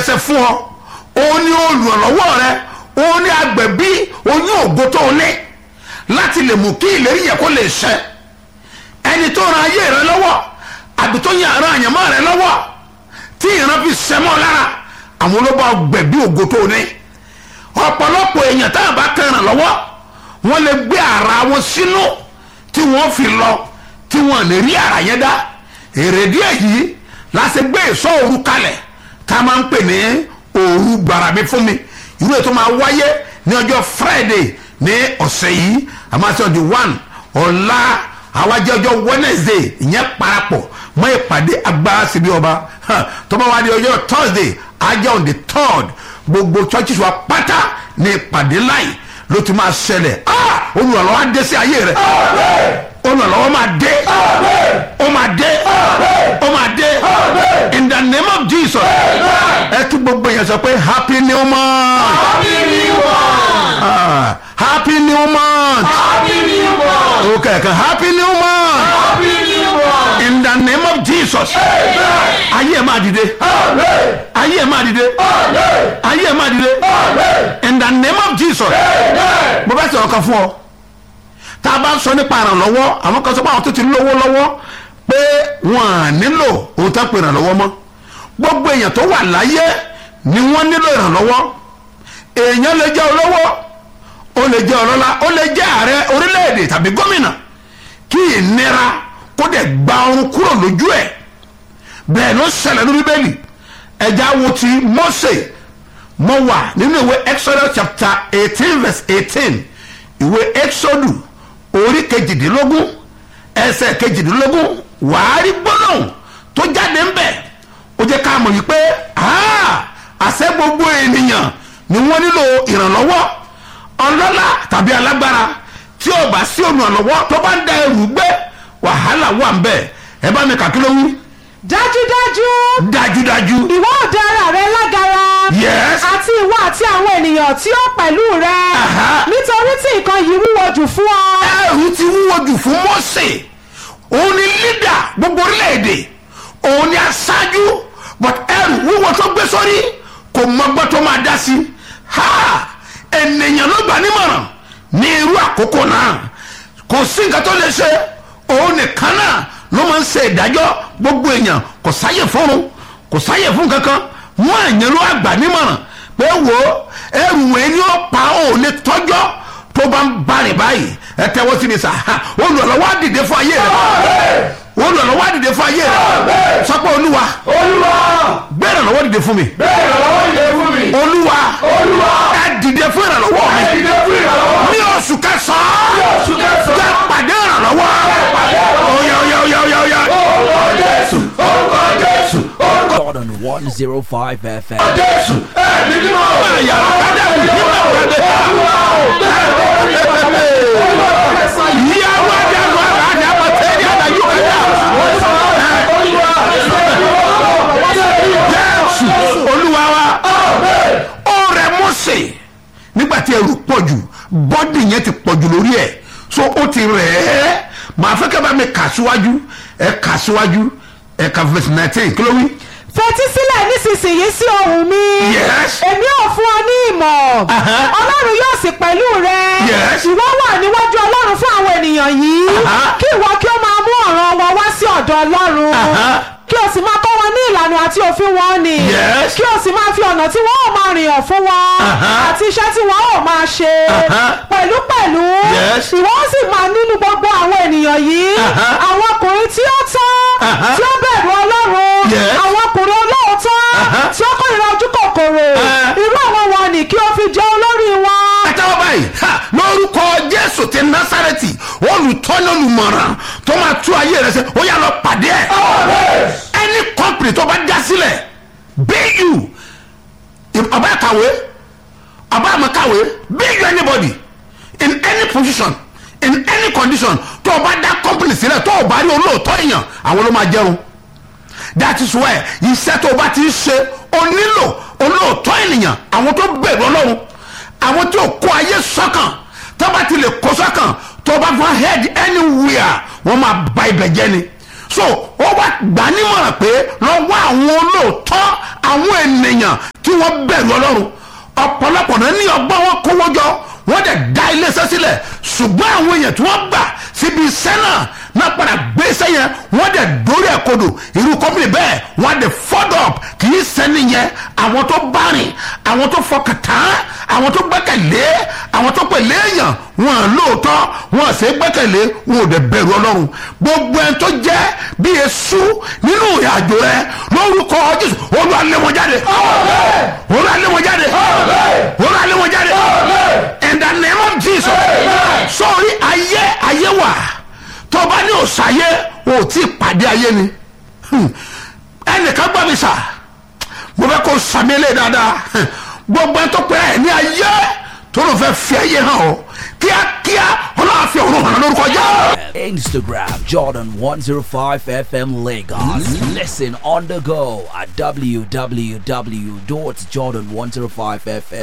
pèsè fún ọ òun ni olùrànlọ́wọ́ rẹ òun ni agbẹ̀bí oyún ògo tó ní láti lè mú kí ìlérí yẹ kó lè ṣẹ ẹni tó ran ayé rẹ lọ́wọ́ àbí tó yan ara àyànmọ́ rẹ lọ́wọ́ tí ìran fi sẹ́mọ́ lára àwọn olóbá gbẹ̀bí ògo tó ní ọ̀pọ̀lọpọ̀ èèyàn tá a bá kẹràn lọ́wọ́ wọ́n lè gbé ara wọn sínú tí wọ́n fi lọ tí wọ́n lè rí ara yẹn dá èrèdí èyí láti gbé ìsọ òru kalẹ̀ tá a máa ń pè ní òru gbàràmí fún mi irú ètò máa wáyé ní ọjọ́ friday ní ọ̀sẹ̀ yìí àmọ́ ọjọ́ one ọ̀la àwájẹ́ ọjọ́ wednesday ìyẹn parapọ̀ mọ́ ìpàdé agbára síbi ọba tó bá wá di ọjọ́ thursday ajá on the third gbogbo churches wa pátá ní ìpàdé láì ló ti máa ṣẹlẹ̀ olùrànlọ́wọ́ á dé sí ayé rẹ̀ olùrànlọ́wọ́ máa dé ó máa dé ó máa dé in the name of jesus ẹ tún gbogbo yẹn sọ pé happy new month Happy New Month! Ah, happy new month Happy New Month! okay okay happy new month Happy New Month! in the name of jesus Amen! ayé ẹ máa dìde Amen! ayé ẹ máa dìde Amen! ayé ẹ máa dìde Amen! in the name of jesus Amen! mo bá sọ̀rọ̀ kan fún ọ tá a bá ń sọ nípa ìrànlọ́wọ́ àwọn kan sọ pé àwọn tó ti lówó lọ́wọ́ pé wọ́n á nílò ohun tó ń pè ìrànlọ́wọ́ mọ́ gbogbo èèyàn tó wà láyé ni wọ́n nílò ìrànlọ́wọ́ èèyàn lè jẹ́ olówó ó lè jẹ́ ọlọ́lá ó lè jẹ́ ààrẹ orílẹ̀-èdè tàbí gómìnà kí ìnira kó dẹ̀ gba ọrùn kúrò lójú ẹ̀ bẹ́ẹ̀ ló ṣẹlẹ̀ ní bíbélì ẹja wo ti Mósè mo wà nínú ìwé exodus chapter eighteen verse eighteen ìwé exodus orí kejìdínlógún ẹsẹ̀ kejìdínlógún wàá rí gbólóhùn tó jáde ń bẹ̀ ó jẹ́ ká mọ̀ wípé ah, àṣẹ gbogbo ènìyàn ni wọ́n nílò ìrànlọ́wọ́ ọlọ́lá tàbí alágbára tí ó bá sí olùrànlọ́wọ́ tó bá ń da ẹrù gbé wàhálà wà ń bẹ̀ ẹ bá mi kà kí ló wí dájúdájú dájúdájú ìwọ ò dá ara rẹ lágara Yes. àti ìwọ àti àwọn ènìyàn tí ó pẹ̀lú rẹ Aha. nítorí tí nǹkan yìí wúwo jù fún ọ. ẹrù ti wúwo jù fún Mósè òun ni lídà gbogbo orílẹ̀-èdè òun ni aṣáájú but ẹrù wúwo tó gbé sórí kò mọgbọ́n tó máa dá sí ha ènìyàn ló gbà nímọ̀ràn ní irú àkókò náà kò sí nǹkan tó lè ṣe òun nìkan náà ló máa ń ṣe ìdájọ́ gbogbo èèyàn kò sáyè fúnrun kò sáyè fún kankan wọn àyàn ló àgbà nímọ̀ràn pé wo ẹrù wẹ̀ ni ó pa ó lè tọ́jọ́ tó bá ń bari báyìí ẹ tẹ́wọ́ sí mi sà ha olùrànlọ́wọ́ á dìde fún ayé rẹ olùrànlọ́wọ́ á dìde fún ayé rẹ sọ pé olúwa Olúwa! gbé ìrànlọ́wọ́ dìde fún mi Bẹ́ẹ̀ ìrànlọ́wọ́ ìdè fún mi! olúwa Olúwa! ẹ dìde fún ìrànlọ́wọ́ Ẹ mi dìde fún ìrànlọ́wọ́! ní oṣù kẹsàn-án Ní oṣù kẹsàn-án! jẹ́ pàdé ìrànlọ́wọ́ pàdé ìrànlọ́wọ́! oya oya oya oya oya. Orúkọ Jésù! Orúkọ Jésù! Orúkọ God on 105 FM. Jésù! Ẹ̀mí mímọ́! Àyà ọ̀kadà nígbà wọlé. Ìyàwó àdàlù àdàlù àbọ̀tẹ́ni àdàlù kẹta. Jésù olúwa wa. Ó rẹ Mósè nígbà tí ẹrù pọ̀ jù bọ́dì yẹn ti pọ̀ jù lórí ẹ̀ so ó ti rẹ̀ ẹ́ màá fẹ́ kẹ́ bá mi kà síwájú ẹ̀ kà síwájú ẹ̀ kà verse nineteen kí ló wí. fetí sílẹ̀ nísinsìnyí sí ohùn mi. Yes. èmi ò fún ọ ní ìmọ̀. Aha. ọlọ́run yóò sì pẹ̀lú rẹ. Yes. ìwọ wà níwájú ọlọ́run fún àwọn ènìyàn yìí. Aha. kí ìwọ kí ó máa mú ọ̀ràn wọn wá sí ọ̀dọ̀ ọlọ́run. Aha. kí o sì máa kọ́ wọn ní ìlànà àti òfin wọn ni. Yes. kí o sì máa fi ọ̀nà tí wọ́n ò máa rìn hàn fún wọn. Aha. àti iṣẹ́ tí wọ́n ò máa ṣe. Aha. pẹ̀lúpẹ̀lú. Yes. ìwọ ó sì máa nínú gbogbo àwọn ènìyàn yìí. Aha. àwọn ọkùnrin tí ó tán. Aha. tí ó bẹ̀rù ọlọ́run. Yes. àwọn ọkùnrin olóòótọ́. Aha. tí ó kórìíra ojú kòkòrò. Eh. irú àwọn wọn ni kí o fi jẹ́ olórí wọn. àtàwọn báyìí ha lórúkọ jésù ti násàrẹ́tì olùtọ́ni olùmọ̀ràn tó máa tú ayé rẹ sẹ́ ó yà lọ pàdé ẹ̀ ẹni kọ́mpìnì tó bá dá sílẹ̀ bu ọba kàwé ọba àmọ́ bu anybody in any position in any condition tó o bá dá kọ́mpìnì sílẹ̀ tó o bá rí olóòótọ́ èèyàn àwọn ló máa jẹun that is why iṣẹ́ tó o bá ti ń ṣe o nílò olóòótọ́ ènìyàn àwọn tó bẹ̀rù ọlọ́run àwọn tí o kó ayé sọ́kàn tó bá ti lè kó sọ́kàn tó bá fún head anywhere wọ́n máa ba ibẹ̀ jẹ́ ni so ó wá gbà nímọ̀ràn pé lọ́wọ́ àwọn olóòótọ́ àwọn ènìyàn tí wọ́n bẹ̀rù ọlọ́run ọ̀pọ̀lọpọ̀ náà ní ọgbọ́n wọn kówó jọ wọ́n dẹ̀ dá iléeṣẹ́ sílẹ̀ ṣùgbọ́n àwọn èèyàn tí wọ́n gbà síbi iṣẹ́ náà náà padà gbé iṣẹ́ yẹn wọ́n dẹ̀ dórí ẹ̀ kodò irú kọ́mpìnì bẹ́ẹ̀ wọ́n á dẹ̀ fọ́dọ̀ up kì í sẹ́ni yẹn àwọn tó bá rìn àwọn tó fọkàn tán àwọn tó gbẹ́kẹ̀lé àwọn tó pèlè èèyàn wọn à lóòótọ́ wọn à ṣe é gbẹ́kẹ̀lé wọn ò dẹ̀ bẹ̀rù ọlọ́run gbogbo ẹni tó jẹ́ bí esu nínú ìrìnàjò rẹ lórúkọ jésù olú alẹ́ wọn jáde olú alẹ́ wọn jáde olú alẹ́ wọn jáde in the name of jesus sọrí ayé ayé wà tó bá ní òsàyé o tí ì pàdé ayé ni Hmm. ẹnìkan gbọ́ mi sà mo fẹ́ kó sàmì lé dáadáa Hmm. gbogbo ẹni tó pẹ́ ẹ̀ ní ayé tó ló fẹ́ fi ayé hàn ọ́ kíákíá ọlọ́run fi ọ̀run hàn lórúkọ jẹ́. Instagram Jordan 105 FM Lagos. Listen on the go at www.jordan105fm.